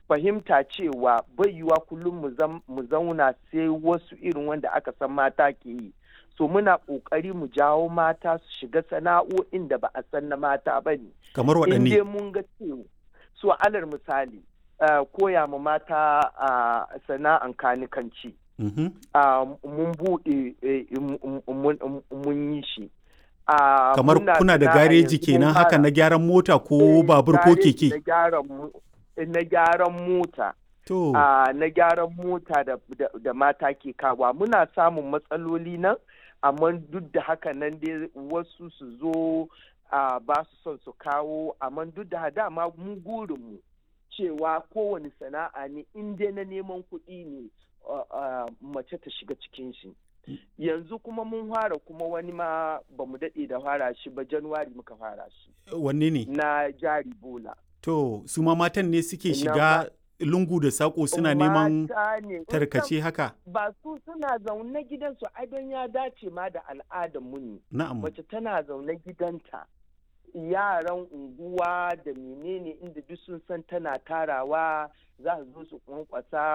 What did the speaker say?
fahimta cewa bai yiwa kullum mu zauna sai wasu irin wanda aka san mata ke yi so muna ƙoƙari mu jawo mata su shiga sana'o'in da ba a san na mata ba ne kamar waɗanne in mun ga cewa so alal misali uh, koya ma mata uh, sana'an kanikanci mm -hmm. uh, mun buɗe mun yi shi kamar kuna da gareji kenan haka na gyaran mota ko babur ko keke na gyaran mota to na gyaran mota da mata ke kawa muna samun matsaloli nan amma duk da haka nan dai wasu su zo ba su son su kawo amma duk da dama mu gurinmu cewa kowane sana'a ne in dai na neman kuɗi ne mace ta shiga cikin shi yanzu kuma mun fara kuma wani ma ba mu daɗe da fara shi ba januwari muka fara shi wanne ne na jari bola to su ma matan ne suke shiga lungu da sako suna neman tarkace haka ba su suna zaune gidansu ai don ya dace ma da al'adar mu ne na'am mace tana zaune gidanta yaran unguwa da menene inda duk sun san tana tarawa za su zo su kwankwasa